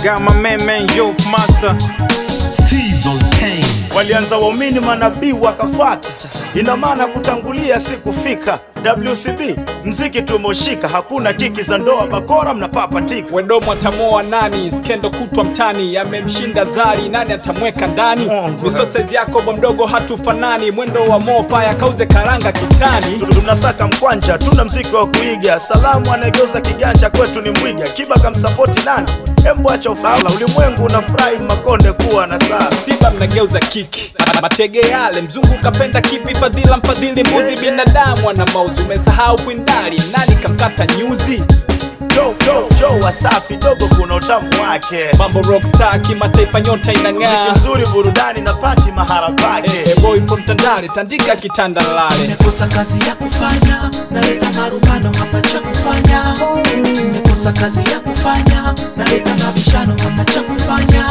Got my man man Youth Master. Season Kane. Walianza waumini manabii wakafuata, ina maana kutangulia si kufika. WCB mziki tumoshika, hakuna kiki za ndoa, bakora mnapapatika. Wedomo atamoa nani? Skendo kutwa mtani, amemshinda Zari, nani atamweka ndani? Mungu. Misosezi yako bo mdogo hatufanani, mwendo wa mofa yakauze karanga kitani. Tunasaka mkwanja, tuna mziki wa kuiga. Salamu anayegeuza kiganja kwetu ni Mwiga. Kiba kamsapoti nani? Embu acha ufala, ulimwengu unafurahi Makonde kuwa na saa. Simba mnageuza kiki, matege yale mzungu kapenda kipi? Fadhila mfadhili mbuzi, binadamu ana mauzi, umesahau kwindali, nani kamkata nyuzi? Jo, jo, jo, Wasafi dogo, kuna utamu wake. Mambo rockstar kimataifa, nyota Mziki inang'aa. mzuri, burudani na pati mahara pake. Eh, boy from Tandale, tandika kitanda lale. Nimekosa kazi ya kufanya, naleta marumbano hapa cha kufanya. Nimekosa kazi ya kufanya, naleta mabishano hapa cha kufanya.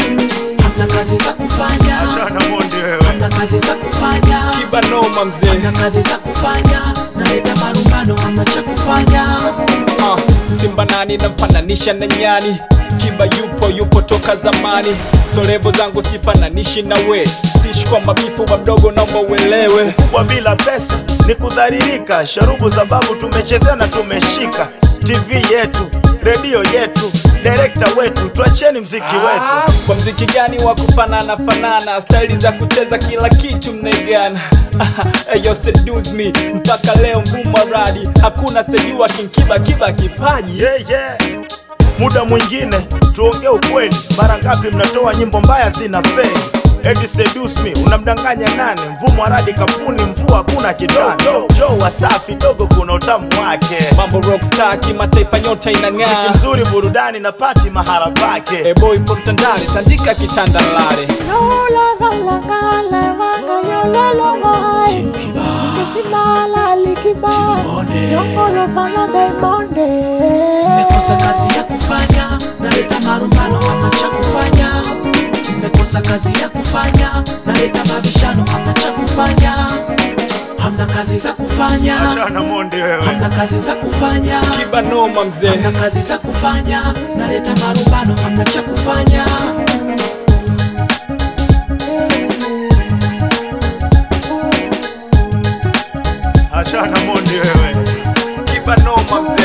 Hamna kazi za kufanya, Achana Mondi wewe. hamna kazi za kufanya, Kiba noma mzee. hamna kazi za kufanya, naleta marumbano hapa cha kufanya. Uh, Simba nani namfananisha na nyani? Kiba yupo yupo toka zamani, so levo zangu sifananishi na we, sishi kwa mabifu wa mdogo, naomba uelewe. kubwa bila pesa ni kudharirika. Sharubu za babu tumechezea na tumeshika. TV yetu, redio yetu, direkta wetu, tuacheni mziki wetu. Kwa mziki gani wa kufanana fanana, staili za kucheza kila kitu mnaigana. Eyo seduce me mpaka leo mvuma radi, hakuna sejua kinkiba kiba kipaji. Yeah, yeah. Muda mwingine tuongee ukweli, mara ngapi mnatoa nyimbo mbaya zina fei Edi seduce me, unamdanganya nani? Mvumo wa radi kapuni, mvua hakuna kitani. Jo, jo, Wasafi dogo, kuna utamu wake. Mambo rockstar kimataifa, nyota Mziki inang'aa. mzuri, burudani na pati mahara pake. Eh, boy from Tandale, tandika kitanda lale. Lola valanga levanga yololo mai Kesimala likiba Yongolo vala daimonde Nimekosa kazi ya kufanya, naleta marumbano hamna cha kufanya. Nimekosa kazi ya kufanya, naleta mabishano hamna cha kufanya. Hamna kazi za kufanya, Achana Mondi wewe. hamna kazi za kufanya. Kiba noma mzee. Hamna kazi za kufanya, naleta marumbano hamna cha kufanya. Achana Mondi wewe. Kiba noma mzee.